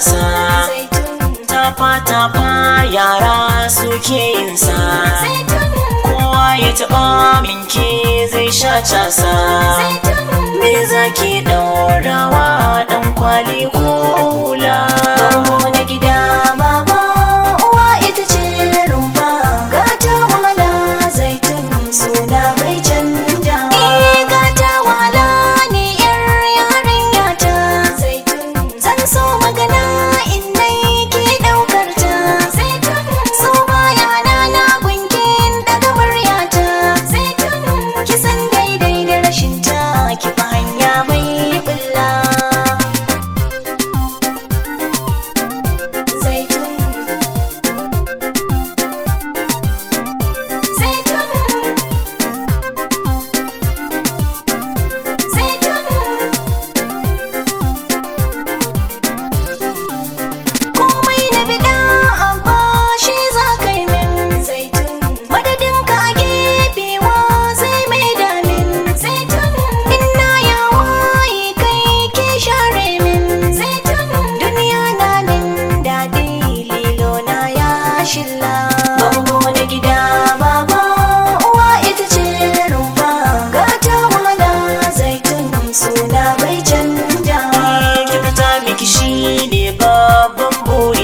gasa tafa-tafa yara suke yin sa kowa ya taɓa minke zai sha casa me zaki ɗaurawa ɗan kwali ko hula Bango na gida baba uwa ita ce rumfa gata wahala zaitun suna bai canja Eh gata wahala ne yar yarinya ta zaitun zan so magana in dai ke daukar ta zaitun so baya na na gunkin daga muryata zaitun kisan daidai da rashin ta ki fa hanya mai bulla zaitun zaitun zaitun komai na bida abba shi za ka yi min zaitun madadin ka a gefewa zai mai damin zaitun ina yawa yi kai ke share min zaitun duniya na min daɗi lilo na ya shilla bango na gida baba uwa ita ce rumfa gata wala zaitun suna bai canja ki fita miki shi ne babban buri